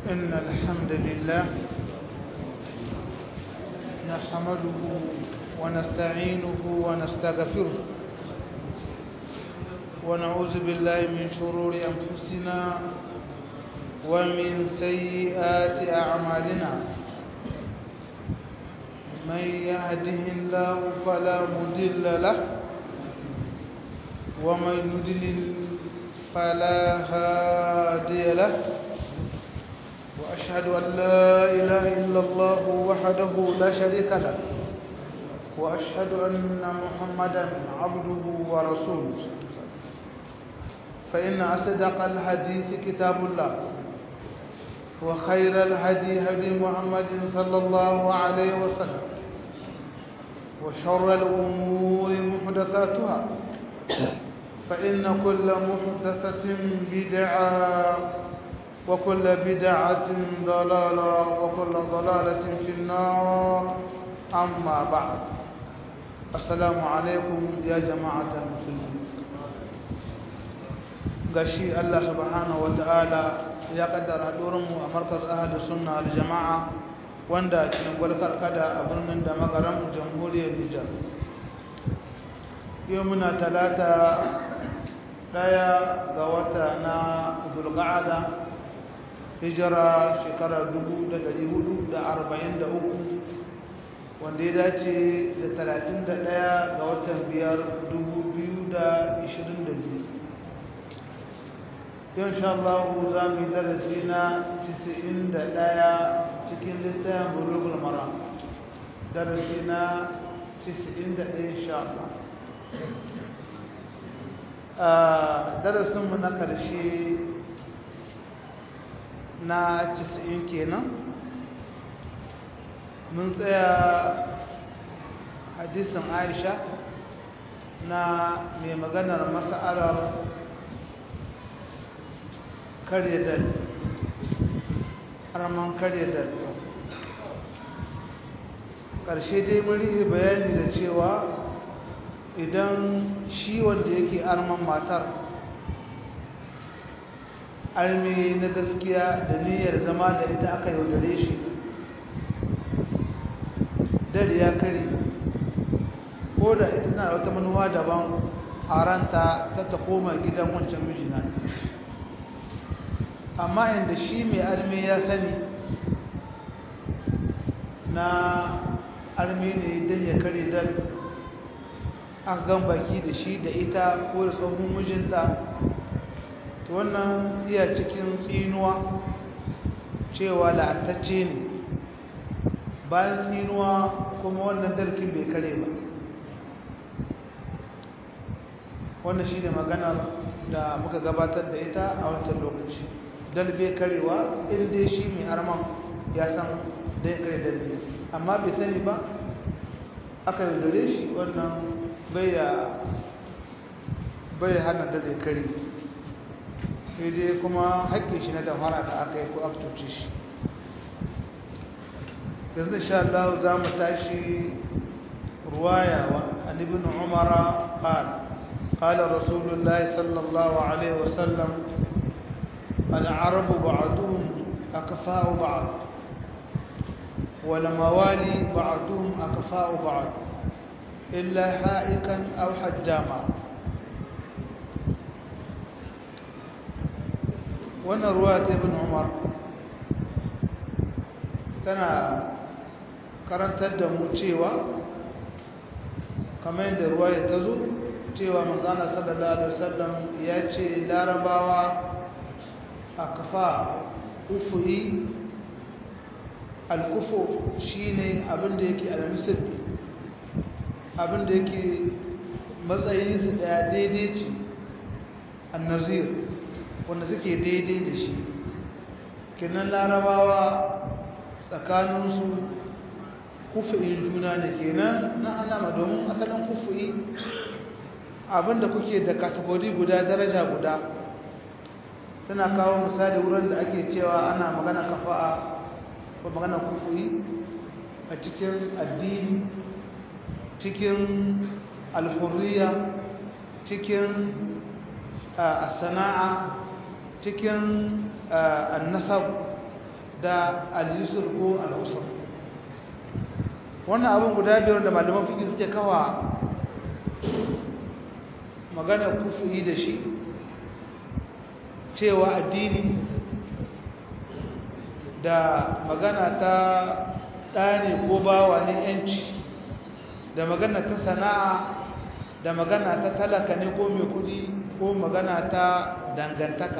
إن الحمد لله نحمده ونستعينه ونستغفره ونعوذ بالله من شرور أنفسنا ومن سيئات أعمالنا من يهده الله فلا مضل له ومن يضلل فلا هادي له وأشهد أن لا إله إلا الله وحده لا شريك له وأشهد أن محمدا عبده ورسوله فإن أصدق الحديث كتاب الله وخير الهدي هدي محمد صلى الله عليه وسلم وشر الأمور محدثاتها فإن كل محدثة بدعة وكل بدعة ضلالة وكل ضلالة في النار أما بعد السلام عليكم يا جماعة المسلمين gashi Allah subhanahu wata'ala ya kaddara mu a markaz ahlus sunna al jama'a wanda cikin gwalkar kada a birnin da magaran jamhuriyar Nijar yau muna talata daya ga wata na zulqa'ada hijira shekarar 1443 wanda ya dace da 31 ga watan biyar 2022 yau sha Allah za mu yi darasi na 91 cikin littafin bulugul mara darasi na 91 insha Allah a darasinmu na ƙarshe na 90 kenan mun tsaya hadisin aisha na mai maganar masa'alar karye dal harman karye dal ƙarshe dai mun rihe bayani da cewa idan shi wanda yake arman matar armi na gaskiya da niyyar zama da ita aka yaudare shi dare ya kare ko da ita na wata manuwa daban a ranta ta ta koma gidan wancan mijina amma inda shi mai armi ya sani na armi ne don ya kare dal aka gan baki da shi da ita ko da tsohon mijinta to wannan iya cikin tsinuwa cewa la'antacce ne bayan tsinuwa kuma wannan dalkin bai kare ba wannan shi ne maganar da muka gabatar da ita a wancan lokaci dal bai karewa inda shi mai arman ya san da ya kare dalbi amma bai sani ba aka yaudare shi wannan bai hana dal ya kare dai kuma haƙƙin shi na damara da aka yi ko aka cuce shi yanzu insha Allah za mu tashi ruwaya wa an ibn Umar qala qala Rasulullah sallallahu alaihi wasallam al-arab ba'duhum akfa'u ba'd wal mawali ba'duhum akfa'u ba'd illa ha'ikan aw hajjama wannan ruwa ta ibn Umar tana karantar da mu cewa kamar yadda ruwa ya ta zo cewa manzana sallallahu alaihi wasallam ya ce larabawa a kafa ufu'i alkufo shine abinda yake alamisir abinda yake matsayinsu daya daidai ce annazir wanda suke daidai da shi kinan larabawa tsakaninsu kufi'in juna ne kenan na alama domin asalin kufi'i abinda kuke da kategori guda daraja guda suna kawo misali wurin da ake cewa ana magana kafa'a ko magana kufi'i a cikin addini cikin alhurriya cikin sana'a cikin annasab da al-yusr ko al-usr wannan abin guda biyar da malaman fiqh suke kawa magana kufi da shi cewa addini da magana ta ɗane ko bawa ne yanci da magana ta sana'a da magana ta talaka ne ko mai kudi ko magana ta dangantaka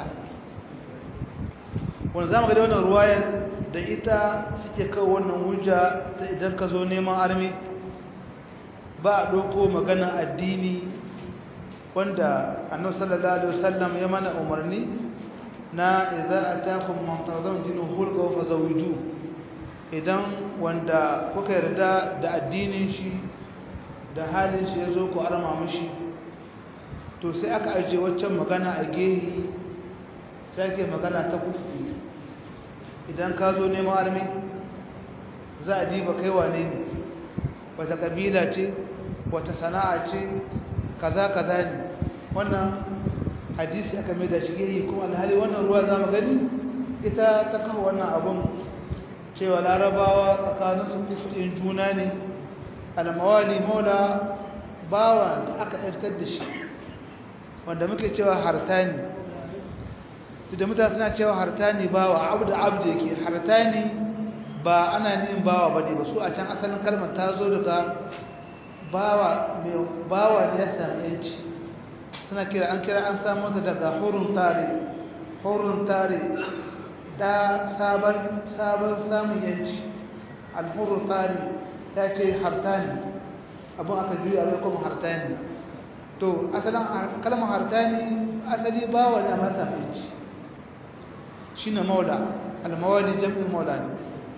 wanda za mu gada wannan ruwayan da ita suke kawo wannan hujja ta idan ka zo neman armi ba a ɗauko magana addini wanda annabi sallallahu alaihi wasallam ya mana umarni na idza atakum man tardawun dinu hulqa fa zawiju idan wanda kuka yarda da addinin shi da halin shi yazo ku arma mishi to sai aka aje waccan magana a gehi sai ake magana ta kufi idan ka zo neman armi za a diba kai wane ne wata kabila ce wata sana'a ce kaza kaza ne wannan hadisi aka mai da shige yi kuma alhali wannan ruwa za mu gani ita ta kawo wannan abun cewa larabawa tsakanin su kusurin juna ne almawali maula bawa da aka yartar da shi wanda muke cewa hartani da mutane suna cewa hartani bawa abu da abu da yake hartani ba ana nin bawa ba ne ba su a can asalin kalmar ta zo daga bawa ne ya sami yanci suna kira an kira an samu ta daga hurun tare hurun tare da sabon sabon samun yanci alhurun tare ya ce hartani abin aka juya bai kuma hartani to asalin kalmar hartani asali bawa ne a masa yanci shi ne maula almawali jam'in maula ne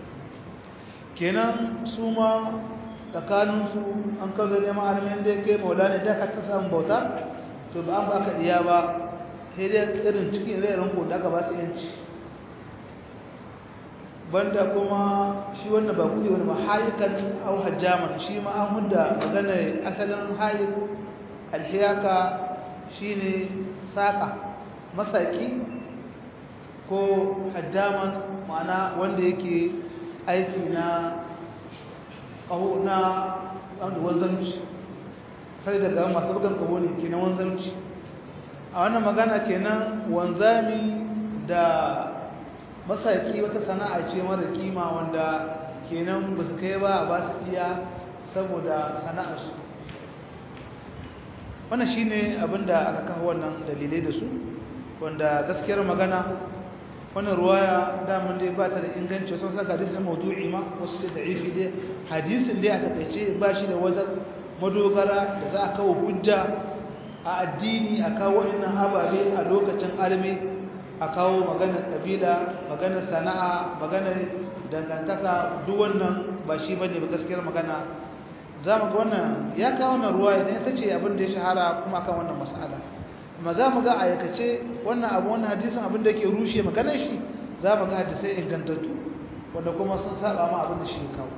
kenan su ma tsakaninsu an kazo neman armin da yake maula ne da ka ta samun bauta to ba an ba ka diya ba sai dai irin cikin rairin ko da aka ba su yanci banda kuma shi wannan ba kuɗi wani ba hayikan au hajjaman shi ma an hudda magana asalin hayik alhiyaka shine saka masaki ko hajjaman ma'ana wanda yake aiki na ƙaho na wanda wanzanci sai daga masu bugan ƙaho ne ke na wanzanci a wannan magana kenan wanzami da masaki wata sana'a ce mara kima wanda kenan ba su kai ba a ba su iya saboda sana'arsu wannan shi ne abinda aka kawo wannan dalilai da su wanda gaskiyar magana wannan ruwaya daman dai ba ta da inganci wasu saka hadisin mawdu'i ma wasu ce da ifi dai hadisin dai a takaice ba shi da wata madogara da za a kawo hujja a addini a kawo wannan ababe a lokacin arme a kawo maganar kabila maganar sana'a maganar dangantaka duk wannan ba shi bane ba gaskiyar magana za mu ga wannan ya kawo wannan ruwaya ne ta ce abin da ya shahara kuma akan wannan mas'ala amma za mu ga aikace wannan abu wannan hadisin abin da yake rushe maganar shi za mu ga hadisai ingantattu wanda kuma sun saba ma abin da shi kawo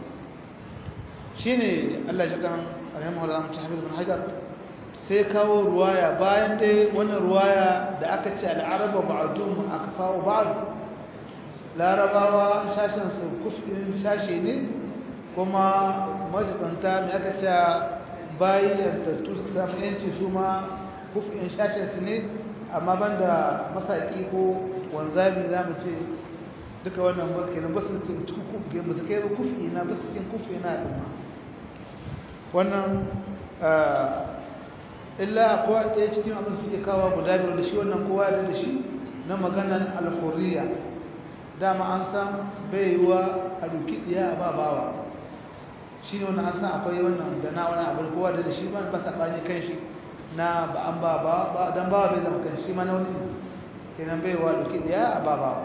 shine Allah ya kan rahimahullah mu tahmid bin hajar sai kawo ruwaya bayan dai wannan ruwaya da aka ce al-araba ba'dum akfa'u ba'd larabawa shashin su kufin shashe ne kuma majibanta mai aka ce bayan da tusa yanci su ma kufin shashin su ne amma banda masaki ko wanzami za mu ce duka wannan basu kenan basu cikin basu kai kufi na basu cikin kufi na al'umma wannan illa akwai ɗaya cikin abin suke kawo guda biyar da shi wannan kowa da da shi na maganan alhuriya dama an san bai yiwa a duki ɗiya a babawa shi ne wannan an san akwai wannan da na wani abin kowa da da shi ba sa ɓani kan shi na ba an ba ba don bawa bai zama kan shi ma na wani kenan bai yiwa duki ɗiya a babawa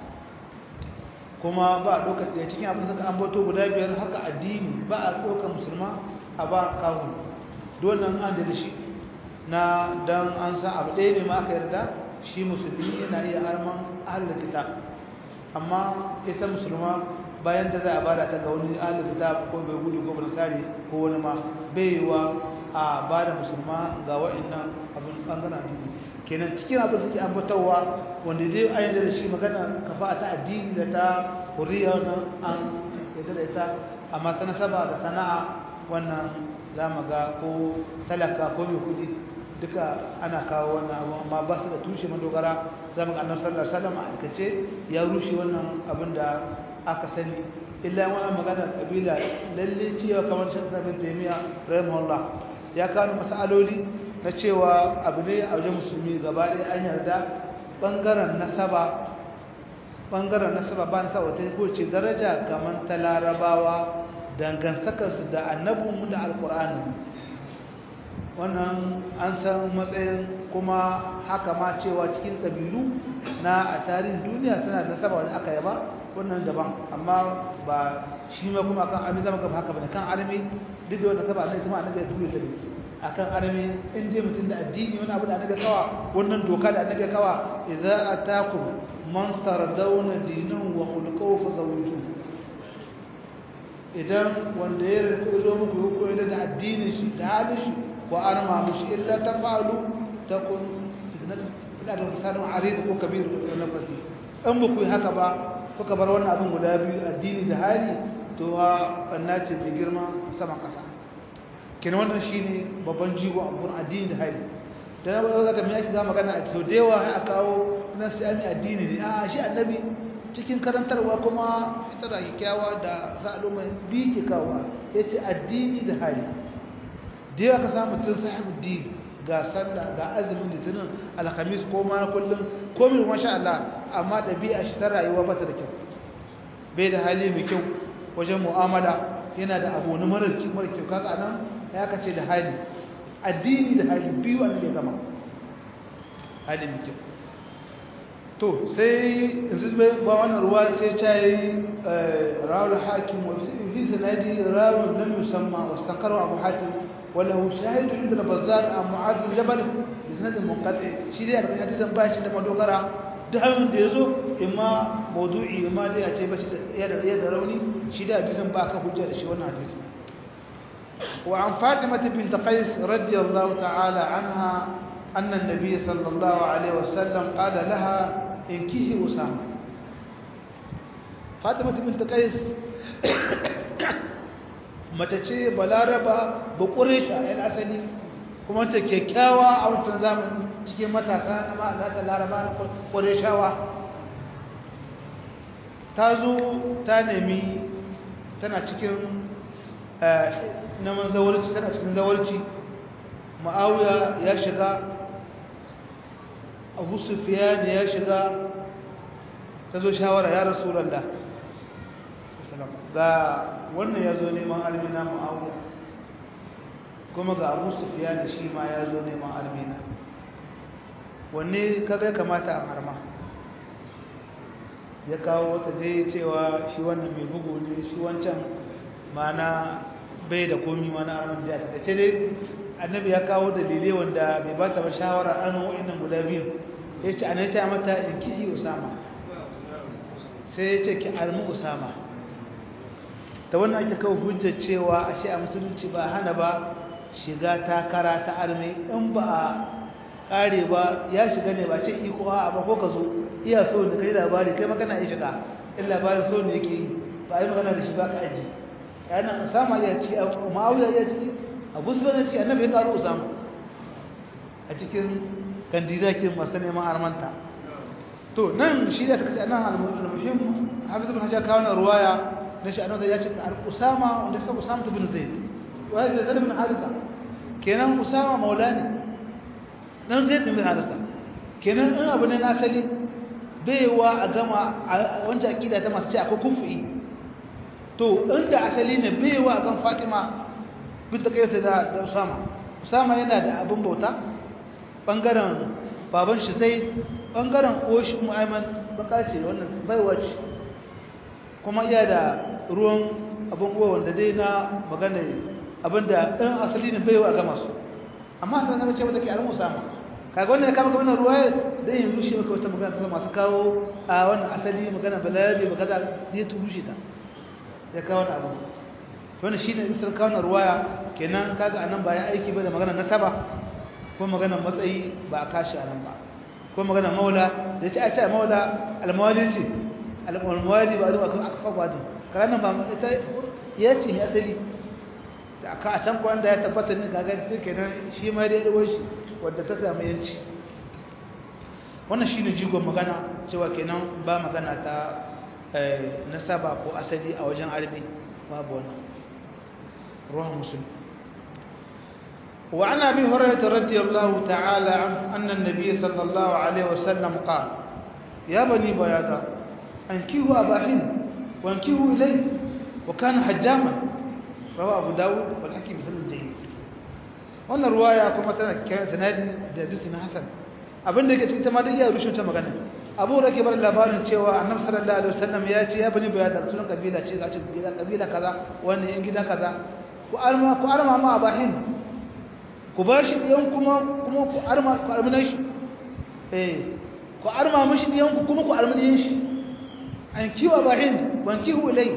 kuma ba a ɗaukar ɗaya cikin abin suka ambato guda biyar haka addini ba a ɗaukar musulma a ba kawo dole an da shi na dan an san abu ɗaya ne ma aka yarda shi musulmi yana iya arman ahalar kitab amma ita musulma bayan da za a bada ta ga wani ahalar kitab ko bai gudu ko nasari ko wani ma bai yiwa a bada musulma ga wa'annan abin ɓangaren addini kenan cikin abin suke ambatawa wanda zai ayyana da shi magana kafa ta addini da ta huriya wannan an yadda da ita amma ta nasaba da sana'a wannan za mu ga ko talaka ko mai kudi duka ana kawo wannan abu amma ba su da tushe madogara za mu ga annabi sallallahu alaihi wasallam a aikace ya rushe wannan abin da aka sani illa wani magana kabila lalle cewa kamar shi sabin taimiya rahimahullah ya kawo masaloli na cewa abu ne a wajen musulmi gaba ɗaya an yarda ɓangaren nasaba ɓangaren nasaba ba nasaba ta ko ce daraja kamar ta larabawa dangantakarsu da annabinmu da alƙur'ani wannan an san matsayin kuma haka ma cewa cikin ƙabilu na a tarihin duniya suna da nasaba wani aka yaba wannan daban amma ba shi ma kuma kan armi zama gaba haka bane kan armi duk da wanda saba ne kuma annabi ya tura sai akan armi in dai mutum da addini wani abu da annabi kawa wannan doka da annabi kawa idza atakum man tardawna dinahu wa khuluquhu fazawiju idan wanda ya zo muku ko da addinin shi da halin shi wa arma mushi illa tafalu takun fitnatun ila da misalin arid ko kabir ko nafasi in ba ku yi haka ba kuka bar wannan abin guda biyu addini da hali to ha banna ce mai girma sama kasa kenan wannan shine babban jigo abun addini da hali dan ba za ka mai shiga magana a to da yawa a kawo na sai addini ne a shi annabi cikin karantarwa kuma fitara kyakkyawa da zaluma bi ke kawo yace addini da hali da yawa ka samu mutum sahibu dini ga sallah ga azumin litinin alhamis ko ma kullum ko min masha Allah amma dabi'a shi ta rayuwa bata da kyau bai da hali mai kyau wajen mu'amala yana da abu na mara kyau kaga nan ya kace da hali addini da hali biyu an da gama hali mai kyau to sai yanzu bai ba wannan ruwa sai ta yi rawul hakim wa fi sanadi rawul lam yusamma wastaqarra abu hatim وله شاهد عند البزار عن معاذ بن جبل بسند منقطع شي dai a hadisan ba shi da madogara duk hannun da yazo imma mawdu'i imma dai a ce ba shi ya da rauni shi da hadisan ba ka hujja da shi wannan hadisi wa an fatima bint qais radiyallahu ta'ala anha anna an-nabiy sallallahu alaihi wasallam qala laha inkihi usama fatima bint qais mace ce balaraba ba ƙuresha yan asali kuma ta kyakkyawa a wancan zamani cikin matasa na ma'azata laraba na ƙureshawa ta zo ta nemi tana cikin naman zawarci tana cikin zawarci ma'auya ya shiga abu sufiya ya shiga ta zo shawara ya rasu lalla ga wannan ya zo neman almina ma'auya kuma ga abu sufiya da shi ma ya zo neman almina wanne kaga ya kamata a harma ya kawo wata je cewa shi wannan mai bugu ne shi wancan mana bai da komi mana arman da ta ce dai annabi ya kawo dalilai wanda bai ba ta ba shawara an wa'annan guda biyu ya ce ana ya mata in kihi usama sai ya ce ki almu usama ta wannan ake kawo hujjar cewa ashe a musulunci ba hana ba shiga takara ta arme in ba a kare ba ya shiga ne ba ce iko a ba ko ka zo iya so da kai labari kai magana ya shiga in labarin so ne yake yi ba yi magana da shi ba ka aji yana sama ya ci ma'auya ya ci abu su bane ci annabi ya karu usama a cikin kandidakin masu neman armanta to nan shi da ta kace nan al-muhim hafiz ibn hajar kawo na ruwaya na shi annabi ya ce usama wanda sai usama ibn zaid wa zaid ibn harisa kenan usama maulani dan zaid ibn harisa kenan in abu ne na asali baiwa a gama wancan aqida ta masu ce akwai kufi to inda asali ne baiwa gan fatima bint kaisa da da usama usama yana da abin bauta bangaren baban shi sai bangaren oshi mu'ayman baka ce wannan baiwa ce kuma iya da ruwan abin uwa wanda dai na magana abinda ɗan asali ne baiwa a gama su amma ta zama ce mata ke alin usama kaga wannan ya kama ga wannan ruwa dan yin rushe maka wata magana ta masu kawo a wannan asali magana balarabe magana ya tu rushe ta ya kawo wani abu wannan shine isar kawo wannan ruwaya kenan kaga anan ba ya aiki ba da magana nasaba ko magana matsayi ba a kashi a nan ba ko magana maula da ce a ce maula almawali ce almawali ba zuwa aka faɓa da kaga nan ba ita ya ce ya asali da aka a can kwanda ya tabbata ne kaga sai kenan shi ma dai ruwan shi wadda ta samu yanci wannan shine jigon magana cewa kenan ba magana ta nasaba ko asali a wajen arbi babu wannan ruwan musulmi وعن ابي هريره رضي الله تعالى عنه ان النبي صلى الله عليه وسلم قال يا بني بياضة انكحوا ابا هند وانكحوا اليه وكان حجاما رواه ابو داود والحكيم بسند جيد wannan ruwaya kuma tana kiran sanadin da hadisi na hasan abin da yake cikin ma da iya rushe ta magana abu da ke bar labarin cewa annabi sallallahu alaihi wasallam ya ce ya bani bayada sunan kabila ce ga cikin kabila kaza wannan yan gidan kaza ku alma ku arma ma abahin ku ba shi ɗiyan kuma kuma ku arma ku armina shi eh ku arma mashi ɗiyan ku kuma ku armina shi an kiwa ba hind ban kihu ilai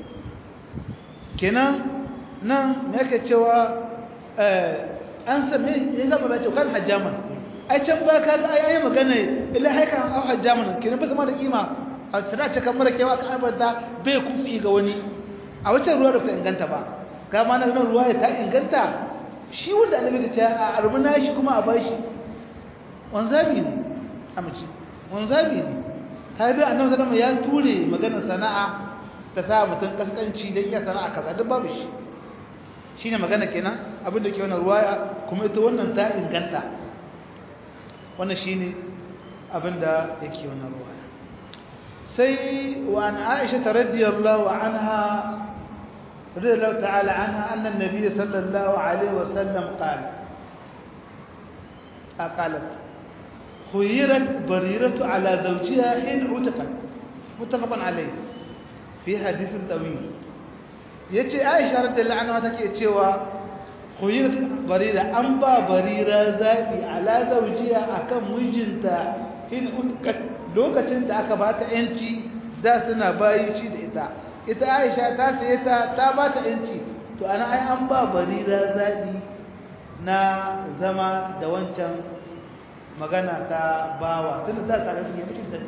kenan nan me yake cewa an same ya zama bai ce kan hajjaman ai can ba ka ga ai ai magana illa haika au hajjaman kenan ba sama da kima a tsara ce kamar kewa ka abada bai kufi ga wani a wacce ruwa da ta inganta ba ga ma nan ruwa ta inganta shi wanda annabi ta ce a arbuna shi kuma a bashi wanzabi ne amince wanzabi ne har da annabi sallallahu ya ture maganar sana'a ta sa mutum kaskanci da iya sana'a kaza duk babu shi shine magana kenan abin da ke wannan ruwaya kuma ita wannan ta inganta wannan shine abin da yake wannan ruwaya sai wa an Aisha radiyallahu anha رضي الله تعالى عنها أن النبي صلى الله عليه وسلم قال قالت خيرت بريرة على زوجها حين عتقت متفق عليه في حديث طويل yace Aisha radiyallahu anha take cewa khuyrat barira an ba barira zabi ala zawjiha akan mijinta in utqat lokacin da aka bata yanci da suna bayi shi da ita ita aisha ta saye ta ta ba ta yanci to ana ai an ba barira zaɓi na zama da wancan magana ta bawa tun da za ta rasu ne mutum da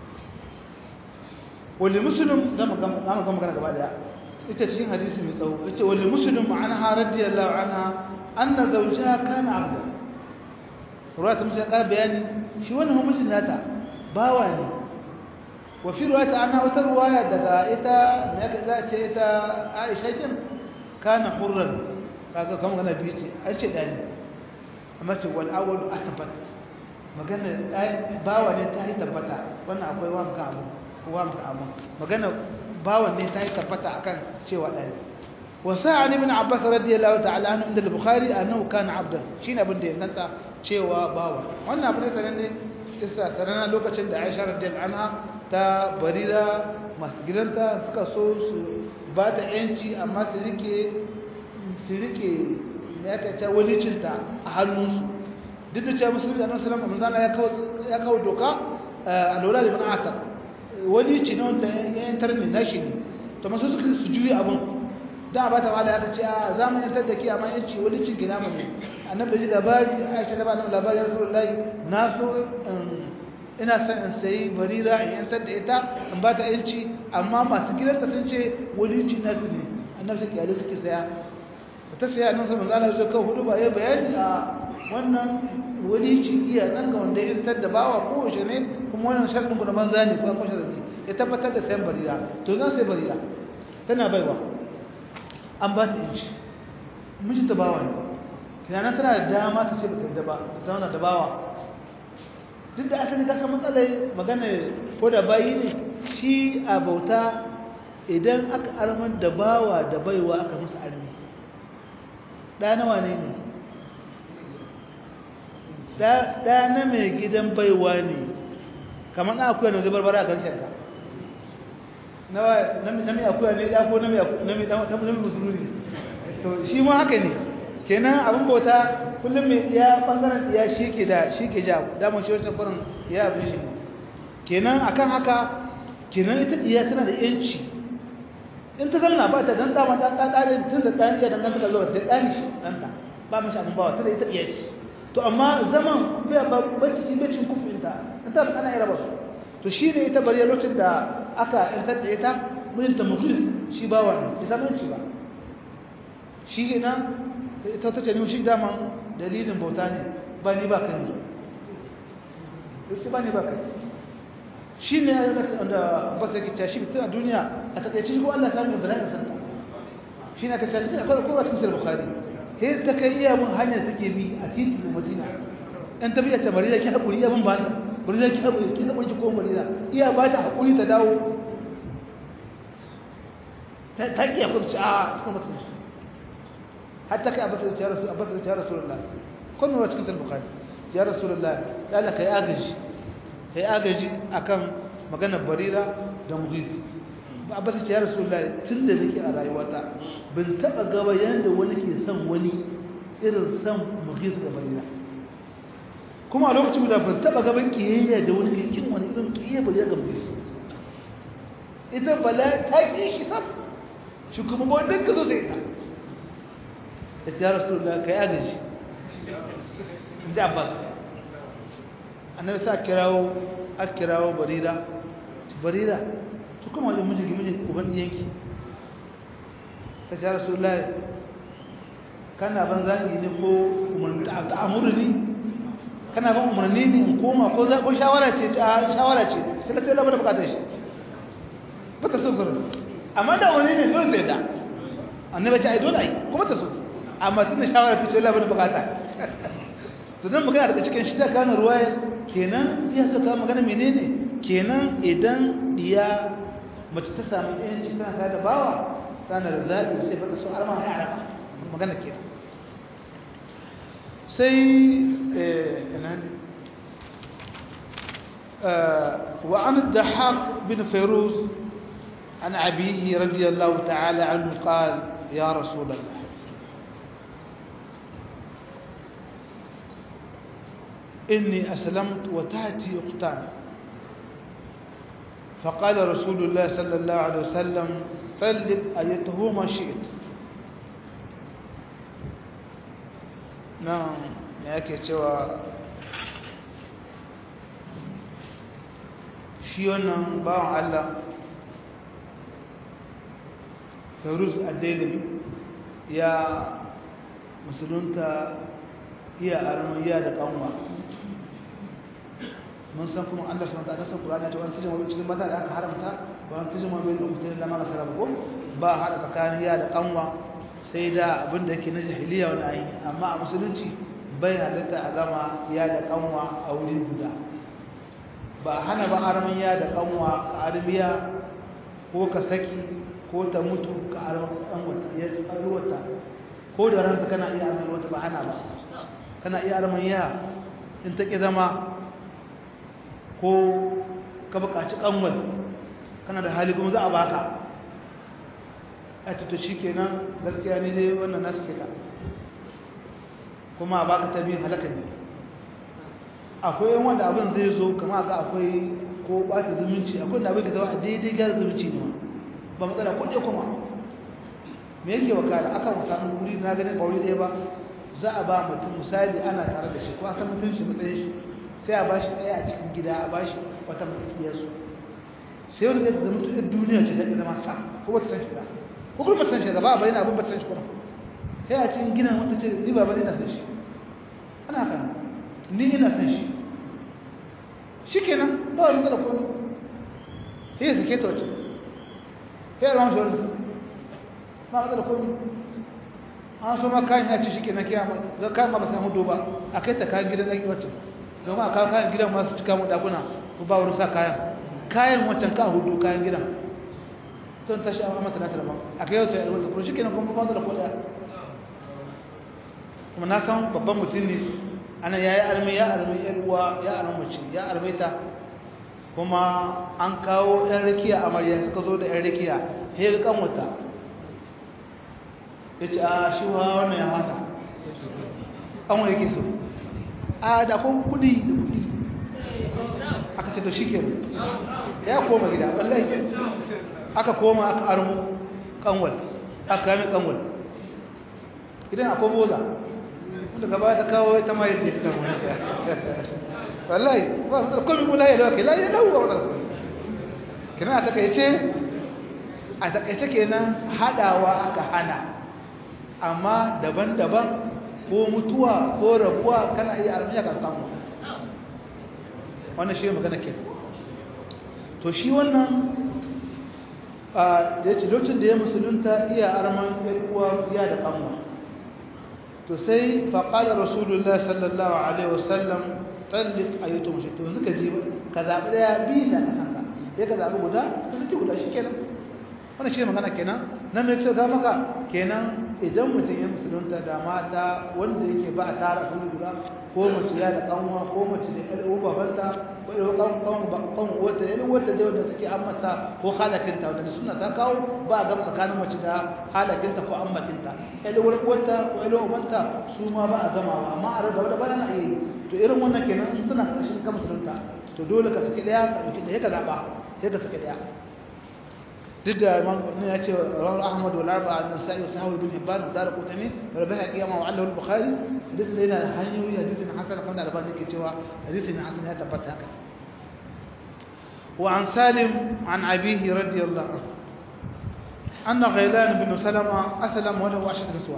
wali musulun za mu gama magana gaba daya ita cikin hadisi mai tsawo ita wali musulun ma'ana ha radiyallahu anha anna zawjaha kana abda ruwa ta musu ya ƙara bayani shi wannan mutum nata bawa ne وفي رواية عنها وترواية دقا إتا ذات إتا عائشة جم كان حرا كما كان بيتي أشي داني أما تقول الأول أثبت magana bawa ne ta yi tabbata wannan akwai wa muka abu wa muka abu magana bawa ne ta yi tabbata akan cewa ɗani wasa an ibn abbas radiyallahu ta'ala anhu inda al-bukhari annahu kana abdan shine abin da ya nanta cewa bawa wannan abin da ne isa sanana lokacin da Aisha radiyallahu anha ta barira masu gidanta suka so su ba ta yanci amma su rike su rike ya kaca walicinta a hannunsu duk da cewa musulmi da nasarar manzana ya kawo doka a lura da mana'ata walici na wanda ya yantar ne na shi ne to masu suka su juyi abin da ba ta wala ya ce a za mu yantar da ke amma yanci walicin gina mu ne annabi da ji labari aisha da ba nan labari ya rasulullahi na so ina son in sayi barira in yantar da ita in ba ta yanci amma masu gidanta sun ce walici nasu ne annabi sai kiyale suke saya da ta saya nan sai manzo Allah ya kawo hudu ba ya bayani a wannan walici iya nan ga wanda ya yantar da bawa ko shi ne kuma wannan sharadin ku da banza ne ko ko sharadi ya tabbatar da sayan barira to zan sai barira tana baiwa an ba ta yanci miji ta bawa ne kina tana da dama ta ce ba ta da ba ta zauna da bawa duk da asali kasa matsalai magana ko da bayi ne shi a bauta idan aka armar da bawa da baiwa aka musu armi ɗa nawa ne ne ɗa na mai gidan baiwa ne kamar na akuya na zubar bara a ƙarshen ka na mai akuya ne ɗa ko na mai musulmi to shi ma haka ne kenan abin bauta kullum mai ya bangaren ya shi ke da shi ke ja damar shi wata farin ya abin shi kenan akan haka kenan ita iya tana da yanci in ta zama ba ta dan dama dan dan dan tun da dan iya danganta ga zuwa ta dan shi danta ba mashi abin bawa tana ita iya ce to amma zaman bai ba cikin bacin kufinta ta ana yi raba su to shi ne ita bari lokacin da aka yantar da ita mijinta mukhlis shi ba wannan bisa mulki ba shi ina ita ta ce ni shi dama dalilin bauta ne ba ni ba kan yanzu yake ba ni ba kai shi ne ya yi da ba sai kita shi fitina duniya a takaice shi ko Allah ta mai bala'in santa shi ne ka ce cikin akwai kowa cikin sahih bukhari sai ta kai iya mun hanyar take bi a titi na madina ɗan ta biya ta marina ki haƙuri iya mun ba ta marina ki haƙuri ki haƙuri ki koma marina iya ba ta haƙuri ta dawo ta ki haƙuri ci a cikin mutum shi hatta kai abbas ya rasu abbas ya rasulullah kun nuna cikin sahih bukhari ya rasulullah da Allah kai agaji kai agaji akan maganar barira da mughis abbas ya rasulullah tunda nake a rayuwata ban taba gaba yanda wani ke son wani irin son mughis da barira kuma a lokacin da ban taba gaban kiyayya da wani ke kin wani irin kiyayya barira ga mughis ita bala ta ki shi sas shi kuma ba wanda ka zo sai ta ya rasulullah kai agaji inji abbas annabi sa kirawo a kirawo barira barira to kuma wajen mijinki mijin uban yanki ta ce rasulullahi kana ban zagi ne ko umarni ta amuru ne kana ban umarni ne in koma ko za ko shawara ce ta shawara ce sai ta labar da bukatar shi baka so gurin amma da wani ne dole sai da annabi ce ai dole ai kuma ta so amma tun da shawara ta ce labar da bukata to dan magana daga cikin shi da gane ruwayar kenan ya saka magana menene kenan idan diya mace ta samu yanci tana ta da bawa tana da zaɓi sai baka so arma ya arama magana kenan sai ina ne وعن الضحاك بن فيروز عن أبيه رضي الله تعالى عنه قال يا رسول الله إني أسلمت وتأتي أختان فقال رسول الله صلى الله عليه وسلم طلق أيتهما شئت نعم yake cewa shi wannan bawan Allah Fairuz Addelimi ya musulunta iya arman iya da kanwa mun san kuma Allah subhanahu wa ta'ala san Qur'ani ta wani kijin wani cikin mata da aka haramta ba wani kijin wani da mutum da mara sarrafa ko ba hada tsakanin ya da kanwa sai da abin da yake na jahiliya wani ayi amma a musulunci bai halitta a gama ya da kanwa a wuri guda ba hana ba arman ya da kanwa ka arbiya ko ka saki ko ta mutu ka arwata ko da ranta kana iya arman wata ba hana ba kana iya arman ya in ta ƙi zama ko ka buƙaci ƙanwal kana da hali kuma za a baka a tuta shi kenan gaskiya ne dai wannan nasu ke ta kuma a baka ta biyu halaka ne akwai yan wanda abin zai zo kama ga akwai ko ɓata zumunci akwai da abin ka zama a daidai gyara zumunci ne ba matsala ko ɗaya kuma me yake wakala akan wasannin wuri na ganin ba wuri ɗaya ba za a ba mutum misali ana tare da shi ko a san mutum shi matsayin shi sai a ba shi ɗaya a cikin gida a ba shi wata mafiyarsu sai wani zai zama tuɗin duniya ce zai zama sa ko wata san shi ba ko kuma san shi da ba a bayyana abin ba san shi kuma sai a cikin gina wata ce ni ba ba ina san shi ana haka ni ina san shi shi kenan ba wani matsala ko sai ya sake ta wace sai ya rama shi wani ba matsala ko an so ma kayan ya ce shi kenan kiyama zan kayan ma ba samu doba a kai ta kayan gidan ɗaki wacce domin a kawo kayan gidan masu cika mu dakuna ko ba wurin sa kayan kayan wancan ka hudu kayan gidan don tashi a mata na talaba a kai wacce wata kuma shi kenan kuma ba da kodaya kuma na san babban mutum ne ana ya yi armi ya armi yan uwa ya armi mace ya armi ta kuma an kawo yan rakiya amarya suka zo da yan rakiya ya ga kan wata ya ce a shi wa wannan ya hasa an wa yake so a da kun kudi da kudi aka ce to shike ya koma gida wallahi aka koma aka armu kanwal aka kame kanwal idan akwai boza wanda gaba ta kawo ita ma yadda ta samu wallahi ba su komi kula ya lauke layi lau ba wadda kina a takaice a takaice kenan hadawa aka hana amma daban-daban ko mutuwa ko rabuwa kana iya armiya karkan wannan shi magana ke to shi wannan da ya ce lokacin da ya musulunta iya arman uwa iya da kanwa to sai faƙaɗa rasulullah sallallahu alaihi wasallam tallik a yi to mace to yanzu ka ji ka zaɓi ɗaya biyu da ƙasanka ya ka zaɓi guda ka sake guda shi kenan wannan shi magana kenan na mai kyau ga maka kenan idan mutum ya musulunta da mata wanda yake ba a tara su guda ko mace ya da kanwa ko mace da ƴar uwa babanta ko ƴar uwa kan kan wata ƴar wata da wanda suke ammata ko halakinta wanda suna ta kawo ba a gama tsakanin mace da halakinta ko ammatinta ƴar uwar uwarta ko ƴar uwar ubanta su ma ba a gama amma a rada wadda ba na iya yi to irin wannan kenan in suna ƙarshen ka musulunta to dole ka saki ɗaya ka ɗauki ɗaya ka zaɓa sai ka saki ɗaya duk da imam ne ya ce rawar ahmad wal arba an nasa'i wa sahawi bin hibban da dara kutani wa rabiha qiyama wa allahu al-bukhari hadisi ne yana hanyoyi hadisin hasan kan albani ke cewa hadisin hasan ya tabbata haka wa an salim an abihi radiyallahu anhu أن غيلان بن سلمة أسلم وله عشرة نسوة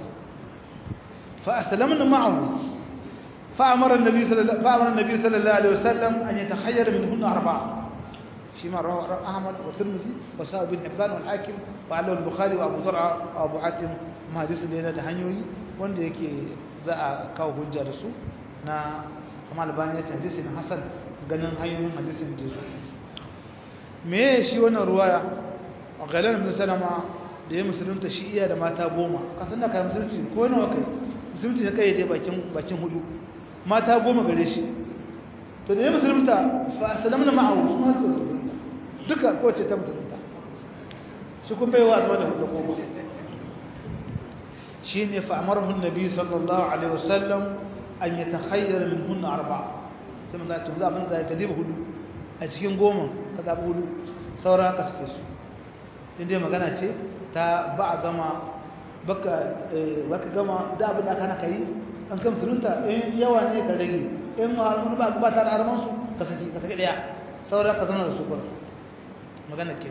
فأسلمن معه فأمر النبي صلى الله فأمر النبي صلى الله عليه وسلم أن يتخير منهن أربعة شيما رواه أحمد والترمذي وسائر بن حبان والحاكم وعله البخاري وأبو زرعة وأبو حاتم ما حديث اللي هنا هنيوي wanda yake za a kawo hujja da su na kuma albani ya hadisin hasan ganin hanyoyin hadisin da su me shi wannan ruwaya a galan ibn salama da ya musulunta shi iya da mata goma kasan da kai musulunci ko nawa kai musulunci ya kai dai bakin bakin hudu mata goma gare shi to da ya musulunta fa salamna ma'ahu su ma suka duka kowace ta musulunta shi kun bai wa zama da hudu goma shi ne fa'amarhun nabi sallallahu alaihi wasallam an yi ta hayyar min hunna arba sai mun zai abin zai ka diba hudu a cikin goma ka zaɓi hudu saura ka suke su inda magana ce ta ba a gama baka gama da abin da aka naka yi an kan musulunta in yawa ne ka rage in wani ba ba ta da armansu ka saki ka saki ɗaya saura ka zama da su kwaro magana ke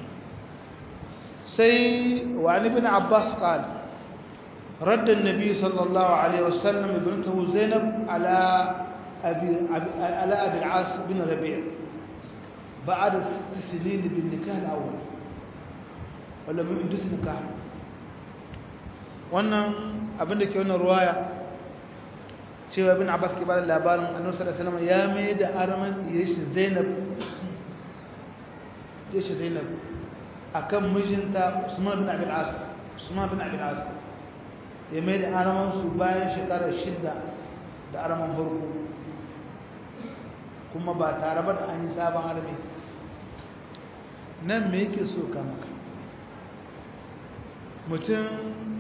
sai wa ibn abbas qala رد النبي صلى الله عليه وسلم ابنته زينب على أبي, أبي على أبي العاص بن ربيع بعد ست سنين بالنكاح الأول ولم يحدث نكاح wannan abin da ke wannan ruwaya cewa ibn abbas ke bada labarin annabi sallallahu alaihi wasallam ya mai da arman yashi zainab yashi zainab akan mijinta usman bin abi al-as usman bin abi al-as ya mai da aramansu bayan shekarar shidda da araman farko kuma ba tare ba da an yi sabon armi nan me yake so ka maka mutum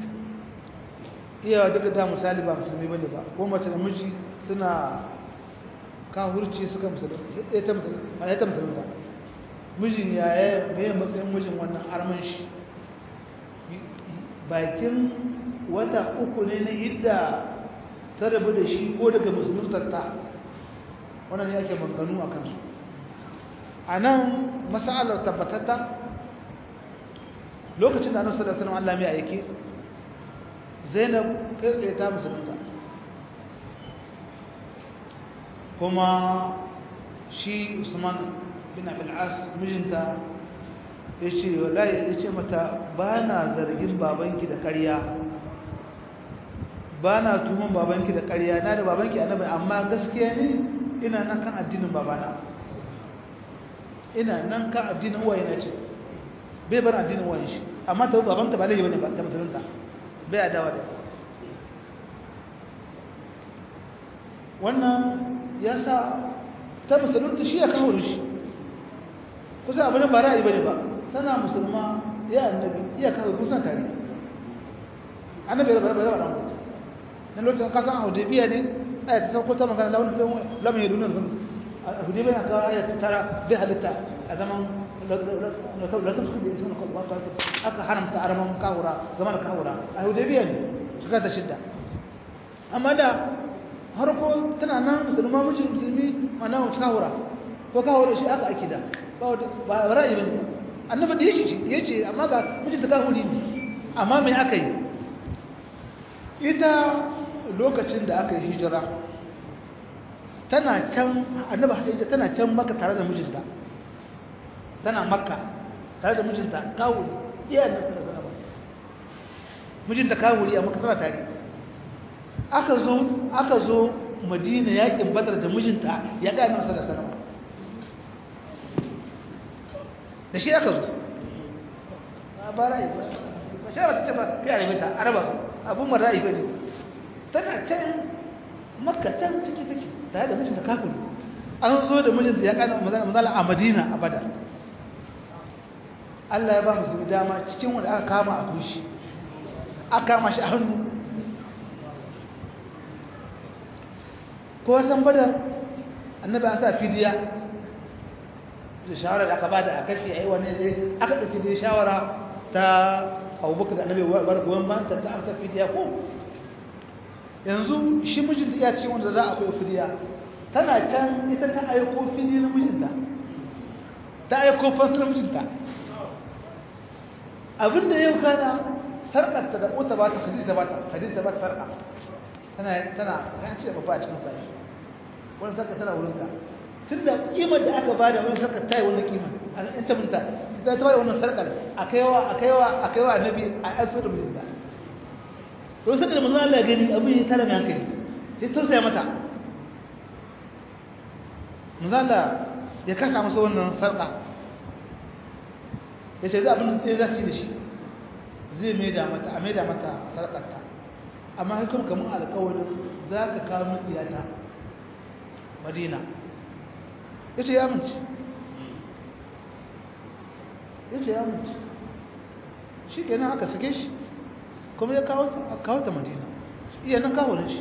iya duka da misali ba musulmi bane ba ko mace da miji suna kahurci suka musulmi ya ta musulmi ba mijin yaya mai matsayin mijin wannan arman shi bakin wata uku ne na idda ta rabu da shi ko daga musuluntarta wannan ne ake manganu a kansu a nan masalar tabbatatta lokacin da annabi sallallahu alaihi wasallam mai aiki Zainab kai tsaye ta musulunta kuma shi Usman bin Abdul As mijinta ya ce wallahi ya ce mata ba na zargin babanki da ƙarya ba na tuhon babanki da ƙarya na da babanki annabi amma gaskiya ne ina nan kan addinin babana ina nan kan addinin uwaye na ce bai bar addinin uwaye shi amma ta babanta ba laifi bane ba ta musulunta bai adawa da wannan ya sa ta musulunta shi ya kawo shi kusa abin ba ra'ayi bane ba tana musulma ya annabi iya kawo kusan tare annabi ya rabu da mu na lokacin kasan hudaybiya ne aya ta sauko ta magana launin lamun ya dunan hudaybiya na kawo aya ta tara bai halitta a zaman latin su da isan kwalwa ta aka haramta araman kawura zaman kawura a hudaybiya ne suka ta shidda amma da harko tana nan musulma miji musulmi mana wata kawura ko kawura shi aka ake da ba ra'ayi ba ne annaba da yace ya ce amma ga mijin ta kawuri ne amma mai aka yi ita lokacin da aka yi hijira tana can annaba hadija tana can maka tare da mijinta tana makka tare da mijinta kawuri iyayen nan tana sanaba mijinta kawuri a maka tana tare aka zo aka zo madina yakin badar da mijinta ya ga nan da sanaba da shi aka zo ba ra'ayi ba ba shara ta ce ba kai a rabita araba abun mara ra'ayi ba ne tana can makka can ciki take tare da mijinta kafin an zo da mijinta ya kana mazala a madina a badar Allah ya ba musu dama cikin wanda aka kama a kushi aka kama shi a hannu ko san badar annabi an sa fidiya da shawara da aka bada a kashi a yi wani zai aka ɗauki dai shawara ta abubakar da annabi bar goyon ban ta ta amsa fidiya ko yanzu shi mijinta iya ce wanda za a kai fidiya tana can ita ta aiko fili na mijinta ta aiko fasar mijinta abinda yau kana sarƙarta da ƙota ba ta hadisa ba ta hadisa ba ta sarƙa tana tana kan ce babba a cikin sai wani sarƙa tana wurinta tun da ƙimar da aka bada wani sarƙar ta yi wannan ƙimar a ɗan ta minta ta ta bada wannan sarƙar a kaiwa a kaiwa a kaiwa annabi a ƴan sirrin mijinta to sai da manzon Allah ya gani abin ya tara mai hankali sai tausaya mata manzon Allah ya kasa masa wannan sarƙa ya ce za abin da za su yi da shi zai maida mata a maida mata sarƙarta amma hukum kamar alƙawarin za ka kawo min iyata madina ya ce ya amince ya ce ya amince shi kenan aka sake shi kuma ya kawo ta madina iya nan kawo shi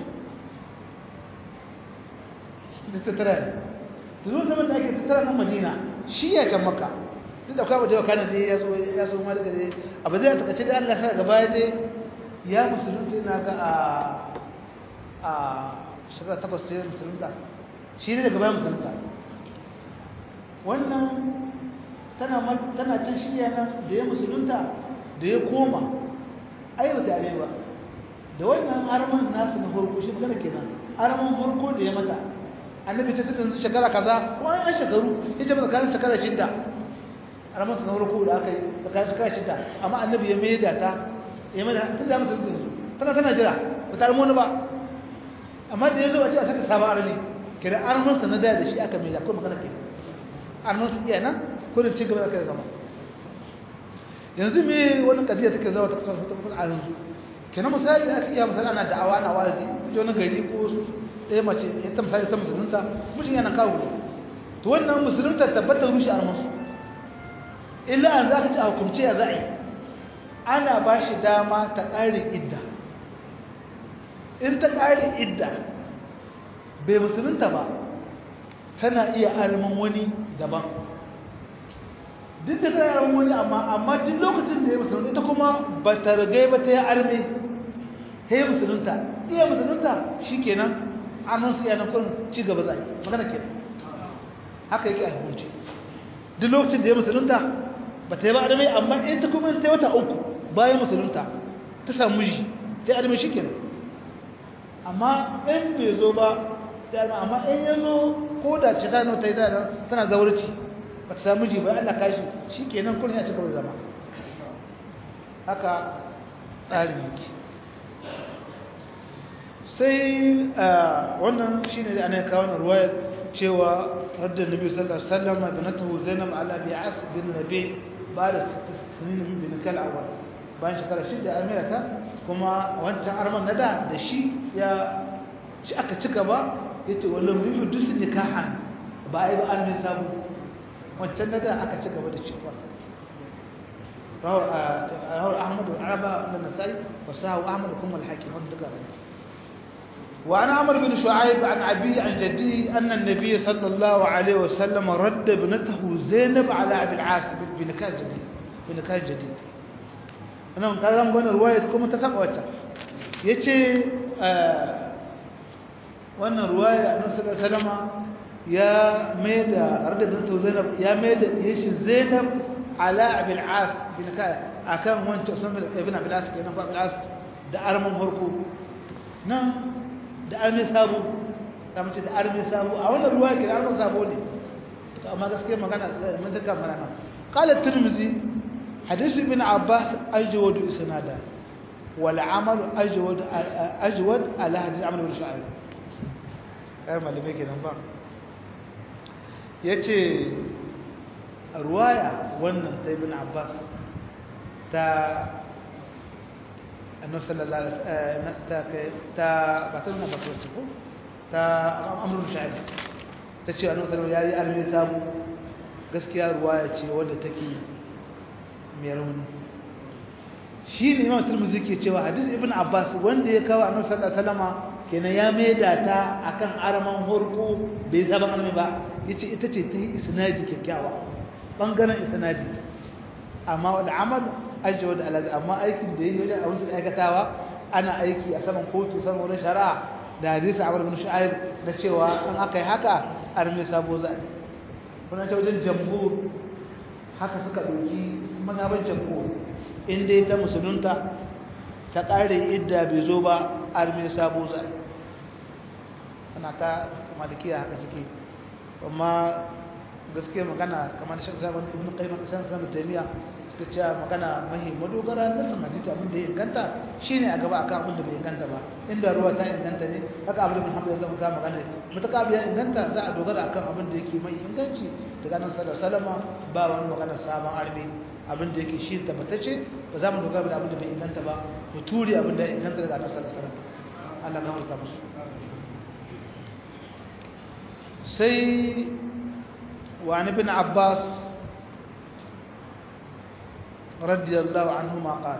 da tattara ne tunu zaman da ake tattara nan madina shi ya can maka duk da kwa wajen wakana dai ya so ya so ma daga dai abu zai takace da Allah sa gaba dai ya musulunta na ga a a shekara takwas sai musulunta shi ne daga bayan musulunta wannan tana tana can shi yana da ya musulunta da ya koma ayyau da arewa da wannan arman nasu na farko shi magana kenan arman farko da ya mata annabi ta tuka yanzu shekara kaza ko an shekaru ya ce mata kan shekara shidda arman na farko da aka yi tsakanin shekara shidda amma annabi ya mai da ta ya mai da tun da mutum yanzu tana tana jira ba ta wani ba amma da ya zo a ce a saka sabon armi kira arman sa na da shi aka mai da ko magana ke arman su iya nan ko da cin gaba da kai zama yanzu me wani kadiya take zama ta kasar fitar a yanzu kenan misali aka iya misali ana da'awa na wazi ta wani gari ko ɗaya mace ya ta misali ta musulunta mutum yana kawo to wannan musulunta tabbatar rushe a masu illa an za ka ci a hukumce ya za'i ana ba shi dama ta ƙare idda in ta ƙare idda bai musulunta ba tana iya arman wani daban duk da tana yaran wani amma amma duk lokacin da ya musulunta ita kuma ba ta rigai ba ta yi arme ta yi musulunta iya musulunta shi kenan annan su yanar kurin ci gaba zai magana ke haka yake a hukunci duk lokacin da ya musulunta ba ta yi ba arme amma in ta kuma ta yi wata uku bayan musulunta ta samu ji ta yi arme shi kenan amma in bai zo ba ta yi amma in ya zo ko da ce ta yi tana zaurci ba ta samu ji ba Allah kashi shi kenan kun ya ci gaba zama haka tsarin yake sai wannan shi ne ana kawo na ruwayar cewa hajjar nabi sallallahu alaihi wasallam da na tahu zainab ala bi as bin nabi ba da sinin bin kal awal bayan shekara shida amira ta kuma wancan arman na da da shi ya ci aka ci gaba yace wallahu yuhdithu nikahan ba ai ba an mai sabu wancan daga aka ci gaba da cewa rawar ahmad wa araba da nasai wa sahu ahmad kuma al-hakim wanda daga وعن عمرو بن شعيب عن أبيه عن جديه أن النبي صلى الله عليه وسلم رد ابنته زينب على أبي العاص بنكاح جديد بنكاح جديد أنا من كلام قلنا رواية كم تسمع وجه يتي wannan ruwaya annabi sallallahu alaihi wasallam ya mai da arda bin zainab ya mai da yashi zainab ala abul as bin ka akan wancan usman ibn abul as kenan ko abul as da arman farko nan da arme sabo kamar ce da arme sabo a wannan ruwaya kenan arman sabo ne to amma gaskiya magana mun saka magana qala tirmizi hadith ibn abbas ajwadu isnada wal amal ajwad ajwad ala hadith amal bin sha'ib kai malamai kenan ba yace ruwaya wannan ta ibn abbas ta annabi sallallahu alaihi wasallam ta ta ba ta nuna ba ko ta amrul sha'ib ta ce annabi sallallahu alaihi wasallam yayi samu gaskiya ruwaya ce wadda take mai rauni shi ne imam turmuzi ke cewa hadis ibn abbas wanda ya kawo annabi sallallahu alaihi wasallam kenan ya maida ta akan araman horko bai saba annabi ba yace ita ce ta yi isnadi kyakkyawa bangaren isnadi amma wal amal ajwad ala amma aikin da yake wajen abin da aikatawa ana aiki a saman kotu saman wurin shari'a da hadisi Abu bin Shu'aib na cewa an aka yi haka arme sabo za kuna ta wajen jamhur haka suka dauki mazhaban jamhur in dai ta musulunta ta ƙare idda bai zo ba arme sabo za ana ta malikiya haka suke amma gaskiya magana kamar shi zaman ibn qayyim kasan sanan taymiya suka ce magana mahi madogara na san hadisi abin da ya inganta shine a gaba akan abin da bai inganta ba inda ruwa ta inganta ne haka abin da Muhammad ya zama ka magana mutaka biya inganta za a dogara akan abin da yake mai inganci daga nan sallallahu alaihi ba wani magana sabon arme abin da yake shi tabbatacce ba za mu dogara da abin da bai inganta ba mu turi abin da ya inganta daga nan sallallahu alaihi Allah ka harta musu sai وعن ابن عباس رضي الله عنهما قال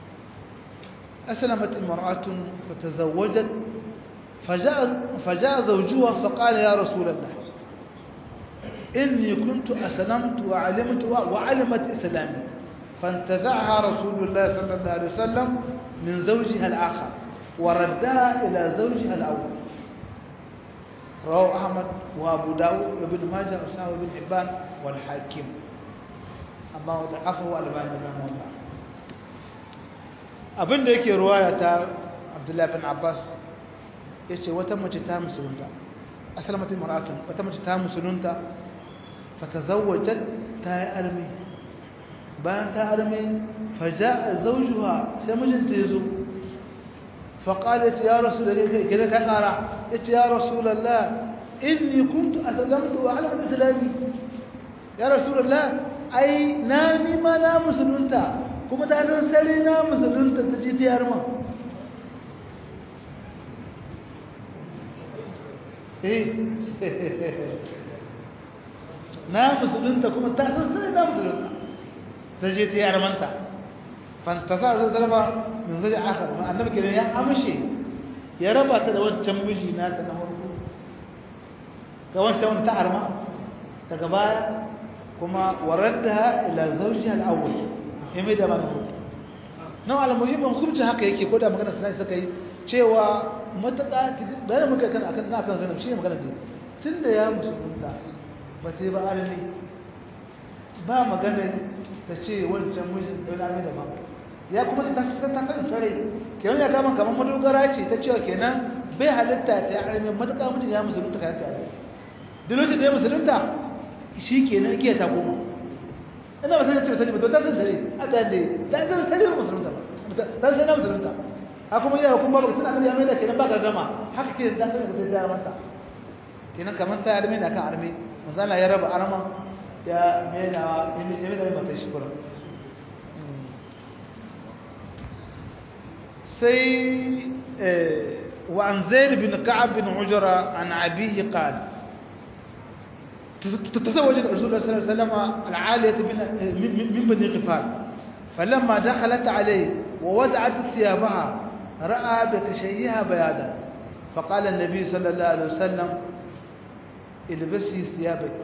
أسلمت امرأة فتزوجت فجاء, فجاء زوجها فقال يا رسول الله إني كنت أسلمت وعلمت وعلمت إسلامي فانتزعها رسول الله صلى الله عليه وسلم من زوجها الآخر وردها إلى زوجها الأول رواه أحمد وأبو داود وابن ماجه وسهو بن حبان والحاكم أما وضعفه الألباني رحمه الله abin da yake ruwaya ta Abdullahi bin Abbas yace wata mace ta musulunta asalamatin mar'atun wata mace ta musulunta fatazawwajat ta yi armi bayan ta armi faja'a zawjuha sai mijinta yazo فقالت يا رسول الله كذا كقرا قلت يا رسول الله اني كنت اسلمت واعلم اسلامي يا رسول الله اي نامي ما لا مسلمتا كما ta san sare na musulunta ta ji ta yarma eh na musulunta kuma ta san sare na musulunta ta ji ta yarmanta fantasar zai zarba min zai akar ma annabi kenan ya amshe ya raba ta da wancan miji na ta na farko ga wancan wani ta arma daga baya kuma waradda ila zawjiha al-awwal ya mai da mana farko nan al-muhimmin hukunci haka yake ko da magana sai suka yi cewa mataka bayan muka kan akan na kan zainab shine magana din tunda ya musulunta ba sai ba alani ba magana ta ce wancan mijin don arme da ba ya kuma ta ta ta kan tare kenan ya kama kamar madogara ce ta cewa kenan bai halitta ta arme mataka mijin ya musulunta kan ta duk lokacin da ya musulunta shi kenan yake ta goma ina ba sai ce sani ba to ta san tare a ta da ta san tare musulunta ba ta san na musulunta ha kuma ya kuma ba tana da mai da kenan ba gardama haka ke da san ka ta mata kenan kamar ta arme da kan arme manzala ya raba arma ya mai da ya mai da mata shi kuma سي وعن زيد بن كعب بن عجرة عن أبيه قال تزوج الرسول صلى الله عليه وسلم العالية من بني غفار فلما دخلت عليه ووضعت ثيابها رأى بكشيها بيادا فقال النبي صلى الله عليه وسلم البسي ثيابك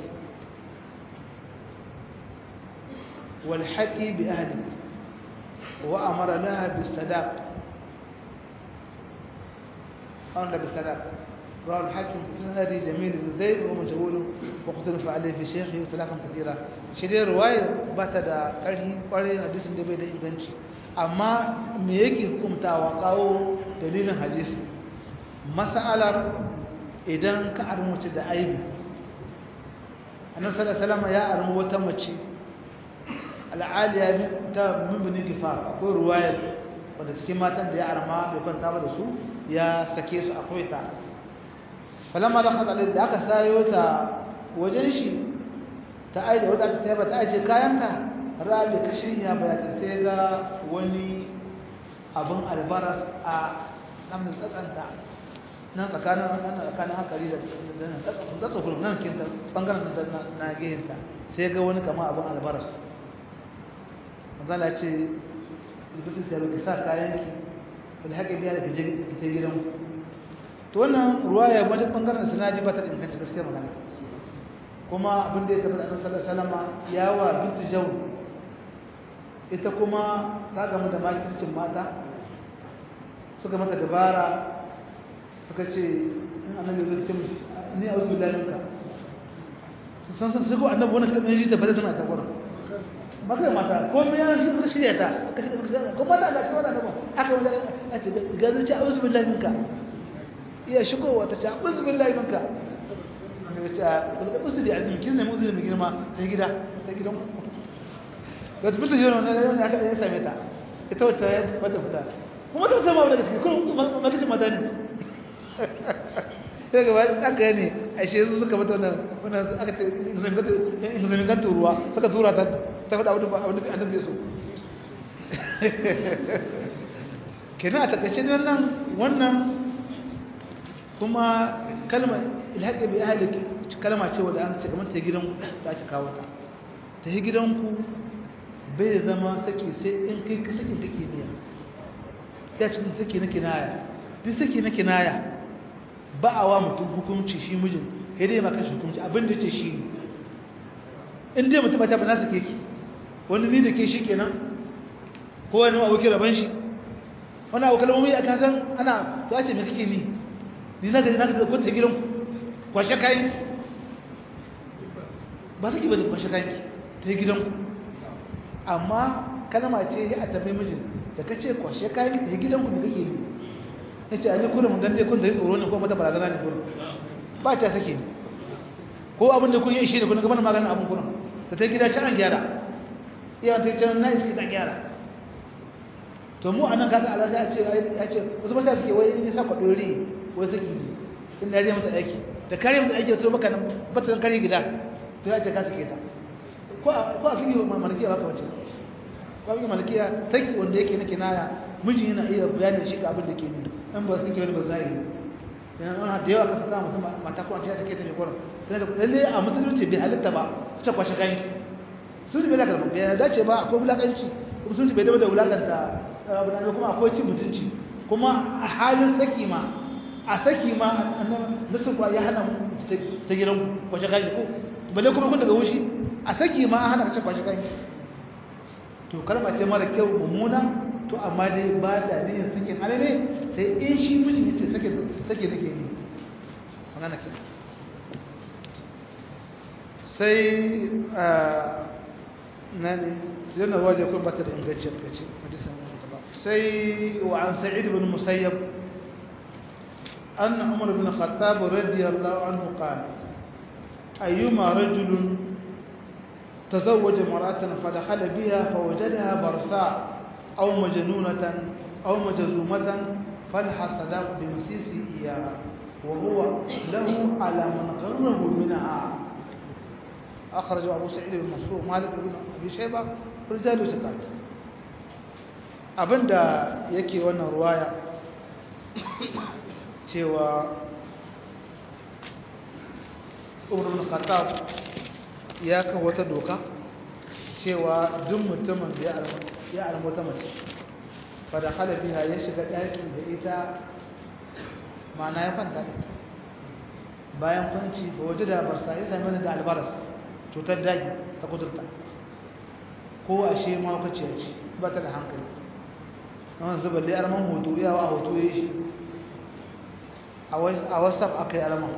والحقي بأهلك وأمر لها بالصداق أمر بالصداق رواه الحاكم في سند جميل بن زيد وهو مجهول واختلف عليه في شيخه اختلافا كثيرا شدي روايه bata da ƙarfi ƙwarai hadisin da bai da inganci amma me yake hukuntawa kawo dalilin hadisi mas'alar idan ka armuci da aibi annabi sallallahu alaihi wasallam ya armu wata mace al'aliya ta mumbini gifar akwai ruwayar wadda cikin matan da ya arma bai kwanta ba da su ya sake su akwai ta falamma da kada da aka sayo ta wajen shi ta aje wadda aka sai ba ta aje kayanta rabi kashin ya bayata sai ga wani abin albaras a nan tsatsanta nan tsakanin nan tsakanin hankali da nan tsatsa nan kinta bangaren na gehinta sai ga wani kama abin albaras manzala ce likitin sai ki sa kayanki wani haƙe biya da gaje ki ta gidan to wannan ruwa ya wajen bangaren sinaji ba ta inganci gaskiyar magana kuma abin da ya tabbata annabi sallallahu alaihi wasallam ya wa bintu jaw ita kuma ta gamu da makircin mata suka mata dabara suka ce in annabi zai ce musu ni a'udhu billahi minka san san sai ko annabi wannan kalmar ji ta bada tana ta gurin maka mata ko me ya shi shirya ta ko mata Allah shi wannan annabi aka wajen a ce ga zuci a'udhu billahi minka iya shigowa ta ce a'udhu billahi minka ne ta daga usuli azumi kin ne uzuri mai girma ta gida ta gidan da ta fita jiran wannan aka ya same ta ita wacce ya wata fita kuma ta zama daga cikin kun makicin mata ne sai gaba aka ne a shi su suka mata wannan aka ce inzamin kan turuwa suka tura ta ta faɗa abin da annabi ya so kenan a takaice nan wannan kuma kalmar ilhaƙi bai ahaliki kalma ce wadda an ce kamar ta gidanku da ake kawo ta ta yi gidanku bai zama saki sai in kai ka sakin kake biya ya cikin saki na kinaya duk saki na kinaya ba a wa mutum hukunci shi mijin ya dai maka shi hukunci abin da ce shi ne in dai mutum ta ba na sake ki wani ni da ke shi kenan ko wani abokin raban shi wani abu kalmomi a kasan ana to a ce me kake ni ni na gaji na gaji ko ta gidanku kwashe kayanki ba saki ba ne kwashe kayanki ta gidanku amma kalma ce a tambayi mijin da ka ce kwashe kayanki ta gidanku da kake yi ya ce a ne kurin dan dai kun zai tsoro ne ko mata barazana ne kurin ba ta sake ne ko abin da kun yi shi ne kun ga mana maganin abin kurin ta ta gida can an gyara iya ta can na iske ta gyara to mu anan kaga Allah ya ce ya ce wasu mata suke wai ne sa kwadori wai saki ne inda ya mata aiki da kare mata aiki to baka nan bata kare gida to ya ce ka sake ta ko ko a fili malikiya baka wace ko a fili malikiya saki wanda yake na kinaya miji yana iya bayanin shi ga abin da ke nuna in ba saki wani ba zai yana ana da yawa ka saka mutum mata ko an ce sake ta ne kurin sai da lalle a musulunci bai halitta ba ta kwashe kayan sun bai da karɓa bai dace ba akwai wulakanci kuma sun bai da wulakanta abu da kuma akwai cin mutunci kuma a halin saki ma a saki ma nasu kwa ya hana ta gidan kwashe kayan ko balle kuma kun daga wushi a saki ma hana ka ce kwashe kayan to kalma ce mara kyau mummuna to amma dai ba da niyyar sakin hali ne sai in shi mijin ya ce sake nake ne magana ke sai na ne sai na wajen kun bata da inganci a kace hadisan سي وعن سعيد بن مسيب أن عمر بن الخطاب رضي الله عنه قال أيما رجل تزوج امرأة فدخل بها فوجدها برصاء أو مجنونة أو مجزومة فلح الصداق بمسيس إياها وهو له على من غره منها أخرج أبو سعيد بن منصور مالك بن أبي شيبة رجال سكات abinda yake wannan ruwaya cewa umar bin khattab ya kan wata doka cewa duk mutumin da ya almu wata mace fada halabiha ya shiga ɗakin da ita mana ya fanta da bayan kwanci ba waje da barsa ya sami da albaras cutar daji ta kudurta ko ashe mawakaciyar ce ba ta da hankali wani zuba da yarman hoto yawa a hoto ya shi a whatsapp aka yi alama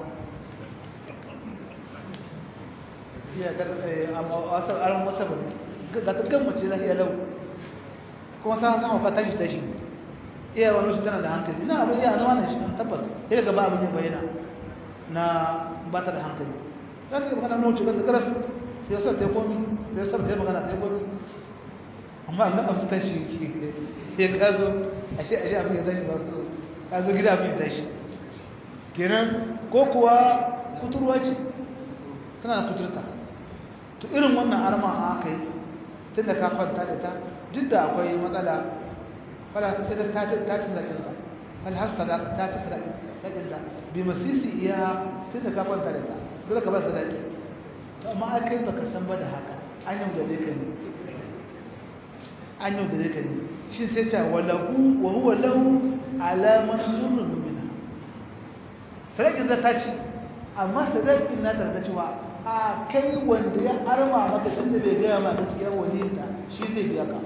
iya a whatsapp alama whatsapp ne ga ta gama ce lafiya lau kuma sa sama ba tashi tashi iya wani shi tana da hankali na abin iya zama na shi tabbas ya daga ba abin yin bayyana na ba ta da hankali za ka yi magana na wuce kan da karas sai sa ta yi komi sai sa ta yi magana ta yi komi amma na abu tashi ya kazo ashe ashe abin ya tashi ba su kazo gida abin ya tashi kenan ko kuwa kuturwa ce tana da kuturta to irin wannan arma a aka yi tun da ka kwanta da ta duk da akwai matsala fala ta ce ta ce ta ce zakin ta fal har sadaka ta ce zakin ta bi masisi iya tun da ka kwanta da ta dole ka ba sadaki to amma ai kai baka san ba da haka an yau da ka ne an yau da ka ne shi sai ta walahu wa huwa lahu alaman surrun minha sadakin ta ce amma sadakin na ta cewa a kai wanda ya arma maka tunda bai gaya ma gaskiya wani ta shi zai biya ka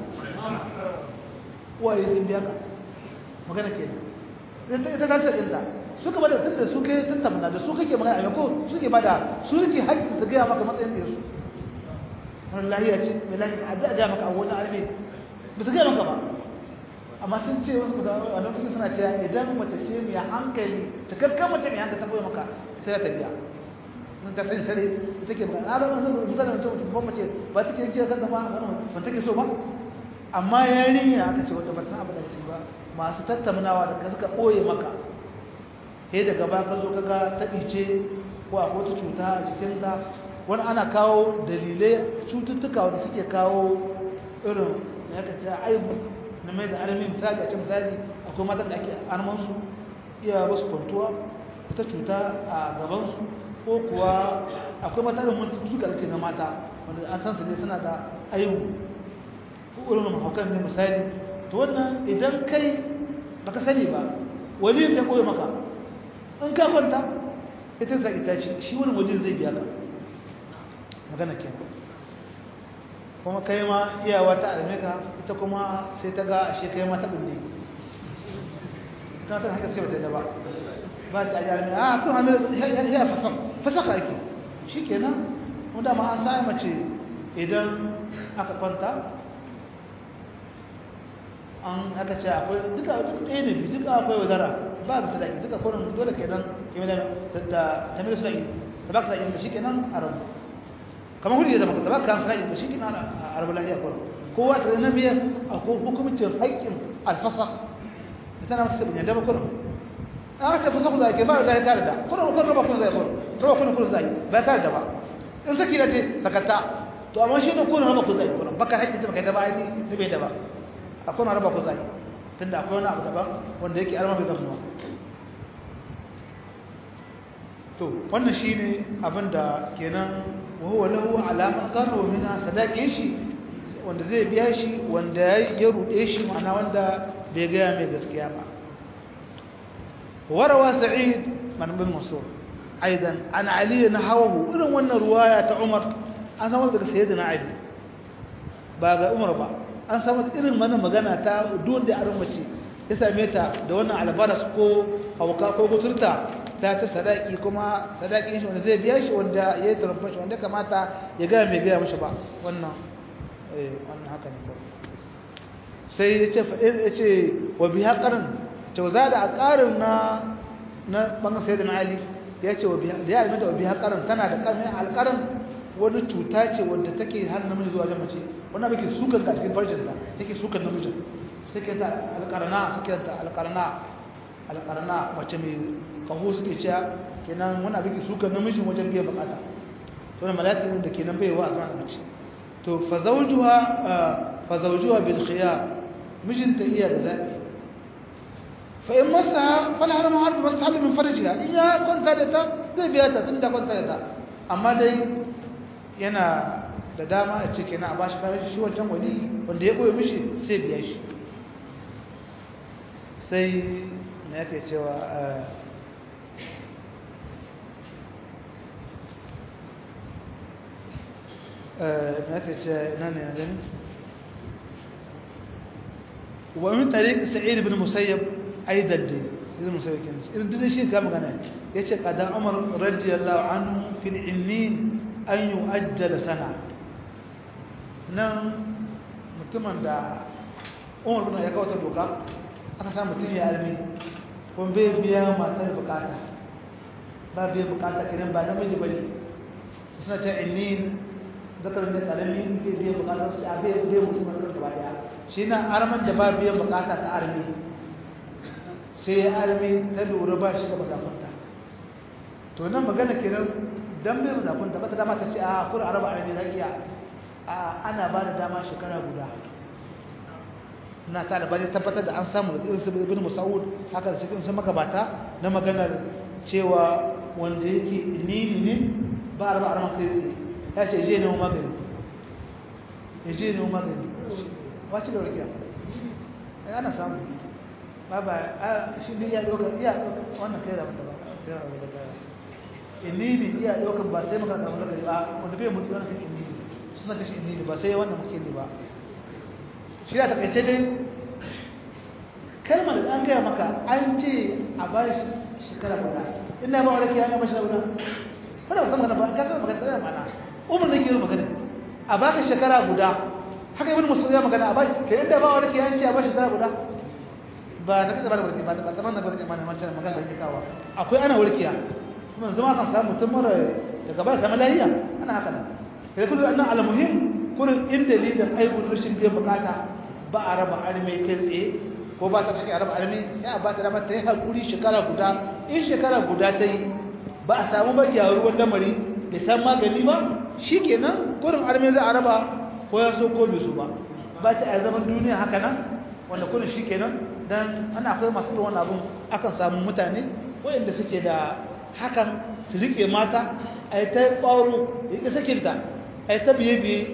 waye zai biya ka magana ke nan ita ta ta ɗinta suka bada tunda su kai tattamna da su kake magana a ko suke bada su suke haƙƙi su gaya maka matsayin da su wani lahiya ce mai lahiya a da gaya maka a wani arme ba su gaya maka ba amma sun ce wasu a nan suke suna cewa idan mace ce mai hankali cikakken mace mai hankali ta koya maka sai ta biya sun ta sani tare take ba a ba zan misali mutum mutum ba mace ba take yin kira kanta ba ba take so ba amma yarinya aka ce wata ba san abu da ce ba masu tattaunawa da ka suka ɓoye maka sai daga ba ka zo kaga ta ɗice ko akwai wata cuta a jikinta wani ana kawo dalilai cututtuka wanda suke kawo irin na yaka ce aibu na mai da arami misali a ce misali akwai matan da ake armansu iya wasu kwantuwa wata cuta a gabansu ko kuwa akwai matsalar mutu suka da na mata wanda an san su ne suna da aibu ko irin mahaukan ne misali to wannan idan kai baka sani ba waliyin ta koyi maka in ka kwanta ita sa ita ce shi wani waliyin zai biya ka magana ke kuma kai ma iyawa ta alme ka ita kuma sai ta ga shi kai ma ta bulle ta ta haka ce ba ta da ba ba ta ajiyar a kun hannu ya fasaka fasaka yake shi kenan wanda ma an sa mace idan aka kwanta an aka ce akwai duka duk ɗaya ne biyu duka akwai wadara ba ga sadaki duka kurin dole kenan ke da da tamir sadaki ta baka sadaki ka shikenan a rabu kamar hudu ya zama ka baka kan sadaki ka shikenan a rabu lahiya kurin kowa ta zama biya akwai hukumcin haƙƙin alfasa ita na mata sabin yadda ba kurin an ce fasa ku zaki ba da ya kare da kurin kurin raba kun zai kurin raba kun kurin zaki ba kare da ba in saki na ce sakatta to amma shi ne kurin raba kun zai kurin baka haƙƙin ta baka da ba ai ne bai da ba akwai na raba ku zai tunda akwai wani abu daban wanda yake arma bai zama to wannan shine abin da kenan wa huwa lahu alaman qarru mina sadaqin shi wanda zai biya shi wanda ya rude shi ma'ana wanda bai ga mai gaskiya ba warawa sa'id man bin mansur aidan an ali nahawu irin wannan ruwaya ta umar an samu daga sayyidina ali ba ga umar ba an samu irin mana magana ta duwan da aron mace ya same ta da wannan albaras ko hauka ko kuturta ta ci sadaki kuma sadaki shi wanda zai biya shi wanda ya yi tarumfa shi wanda kamata ya gaya mai gaya mashi ba wannan wannan haka ne sai ya ce ya ce wa biya karin ce za da a karin na na bangan sai da na ali ya ce da ya alimanta wa biya karin tana da karin alkarin wani cuta ce wanda take har namiji zuwa wajen mace wannan bai sukan ka cikin farjinta take sukan namijin suke ta alƙarna suke ta alƙarna alƙarna mace mai kaho suke cewa kenan wannan bai sukan namijin wajen biyan bukata to ne malatin da kenan bai wa a zaman mace to fa zawjuha fa zawjuha bil khiyar mijinta iya da zabi fa in masa fala harama harbi masa min farjiha in ya kwanta da ta zai biya ta tun da kwanta da ta amma dai yana da dama a ce kenan a ba shi kayan shi wancan wani wanda ya ɓoye mishi sai biya shi sai na yake cewa na yake ce na ne yanzu wa min tariq sa'id ibn musayyab aidan dai idan musawi kin irin duk shi ka magana yace qadan umar radiyallahu anhu fil innin an yu'ajjal sana nan mutumin da umar bin ya kawo ta doka aka sa mutum ya almi kuma bai biya matar bukata ba biya bukata kenan ba namiji bane suna ta innin zakar ne karami bai biya bukata su a bai biya mutum masu gaba daya shi na arman da ba biyan bukata ta armi sai ya armi ta lura ba shi da mazakunta to nan magana kenan dan bai mazakunta ba ta dama ta ce a kura araba armi za iya a ana ba da dama shekara guda na ta da bari tabbatar da an samu da irin su ibn musa'ud haka da cikin su magabata na maganar cewa wanda yake nini ne ba arba arman kai tsaye ya ce je ne magani ya je ne magani wace da warkiya ai ana samu ba ba shi ne ya doka iya doka wannan kai da wanda ba kai da wanda ba inni ne iya doka ba sai maka da wanda ba wanda bai mutu wannan inni suna kashi inni ba sai wannan muke ne ba shi da takaice dai kalmar da an gaya maka an ce a ba shi shekara guda ina ba wani kiyaye mashi guda wanda ba san magana ba ka san magana da mana umar ne ke yi magana a baka shekara guda haka ibn musul ya magana a bai ke inda ba wani kiyanci a bashi shekara guda ba na kada ba da warki ba ba zaman na barki mana mancan magana da ke kawo akwai ana warkiya kuma zama kan samu mutum mara daga ba samu lahiya ana haka nan kai kullu annan almuhim kurin in dalilin aibun rashin biyan bukata ba a raba arme kai tsaye ko ba ta take a raba arme ya ba ta raba ta yi hakuri shekara guda in shekara guda ta yi ba a samu ba gyaruwar lamari bai san magani ba shikenan kurin arme za a raba ko ya so ko bai so ba ba ta a zaman duniya haka nan wanda kurin shikenan dan ana akwai masu irin wannan abun akan samu mutane wayanda suke da hakan su rike mata a yi ta ɓauro ya ƙi sakinta a yi ta biye-biye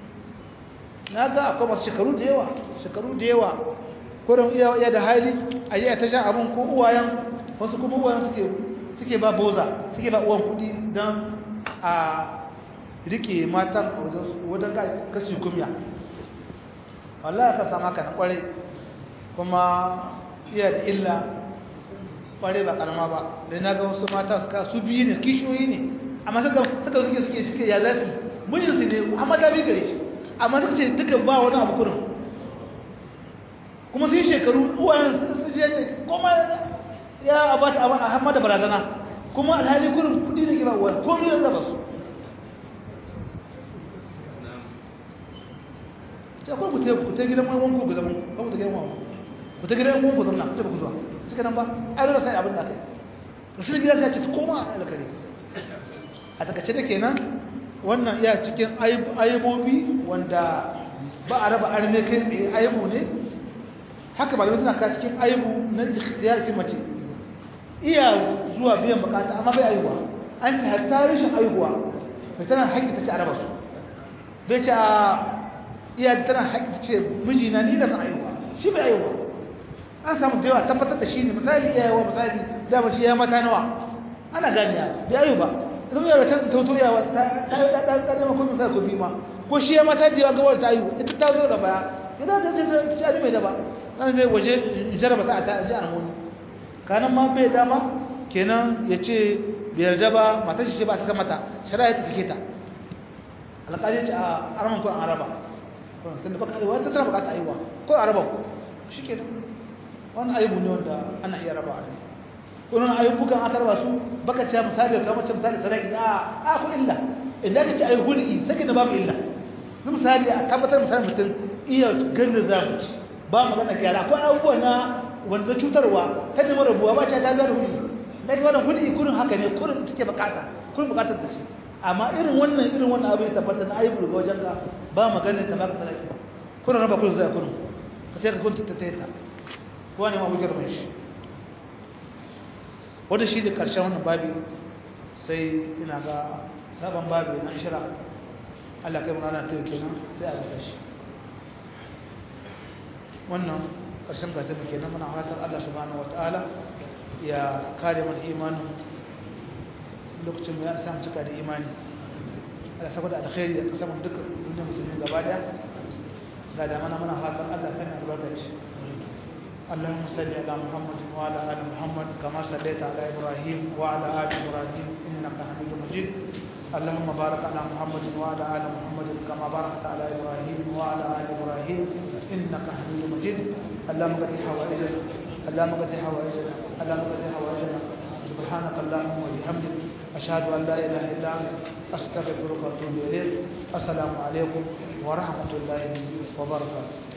na ga akwai masu shekaru da yawa shekaru da yawa kurin iya da hali a yi a ta sha abin ko uwayen wasu kuma uwayen suke ba boza suke ba uwan kudi don a rike matan a wajen kasu kumya wallah ka sama ka na kwarai kuma iya da illa kwarai ba karama ba da na ga wasu mata suka su biyu ne kishiyoyi ne amma suka suka suke suke suke ya zafi mijinsu ne amma ta bi gare shi amma suka ce duka ba wani abu kurin kuma sun shekaru uwayen su je ce kuma ya abata abin a hamma da barazana kuma alhali kurin kudi ne ke ba uwayen ko miliyan zaba su ce kuma ku ta gidan wani wanku ku zama ku ta gidan wani ku ta gidan wanku zama ku ta ku zuwa suka nan ba ai dole sai abin da kai ka sun gidan ta ce koma alkari a takaice da kenan wannan iya cikin aibobi wanda ba a raba arme kai tsaye aibu ne haka ba da suna ka cikin aibu na ikhtiyar mace iya zuwa biyan bukata amma bai aihuwa an ce hatta rashin aihuwa mai tana haƙƙi ta ce a raba su bai ce a iya tana haƙƙi ta ce mijina ni da san aihuwa shi bai aihuwa an samu da yawa tabbatar da shi ne misali iyayewa misali dama shi ya mata nawa ana ganiya bai aihu ba zama yau da ta tauto yawa ta ɗaɗa makon misali ko bima ko shi ya mata da yawa gawar ta aihu ita ta zo da baya idan ta ce ta ci mai da ba nan zai waje jaraba sa ta ji almuni kanan ma bai dama kenan ya ce bai yarda ba matar shi ce ba saka mata shari'a ta sake ta alƙali ce a araman ko an araba tunda baka aiwa ta tana bukata aiwa ko araba ko shi kenan wannan aibu ne wanda ana iya raba ne wannan ayyukan aka raba su baka ce misali ka mace misali sadaki a a ko illa idan ka ce ayi hulki sake da babu illa misali a tabbatar misali mutum iya ganin zamu ci ba magana gyara akwai abubuwa na wanda cutarwa ta nemi rabuwa ba ce ta biya da hulki da ke wannan hulki kurin haka ne kurin take bukata kurin bukatar ta ce amma irin wannan irin wannan abu ya tabbata na aibu daga wajen ka ba magana ta baka sadaki kurin raba kurin zai kurin ka sai ka kunta ta ta kowa ne ma bugar mai shi wanda shi da ƙarshen wannan babi sai ina ga sabon babi na shira Allah kai mun ana ta yake nan sai a gasa shi wannan ƙarshen gata muke nan muna fatar Allah subhanahu wataala ya kare mana imanin lokacin mu ya samu cika da imani Allah saboda alkhairi da kasaman duka duniyar musulmi gaba daya ga da mana muna fatan Allah sanya albarkaci اللهم صل على محمد وعلى ال محمد كما صليت على ابراهيم وعلى ال ابراهيم انك حميد مجيد اللهم بارك على محمد وعلى ال محمد كما باركت على ابراهيم وعلى ال ابراهيم انك حميد مجيد اللهم قد حوائجنا اللهم قد حوائجنا اللهم قد حوائجنا سبحانك اللهم وبحمدك اشهد ان لا اله الا انت استغفرك واتوب اليك السلام عليكم ورحمه الله وبركاته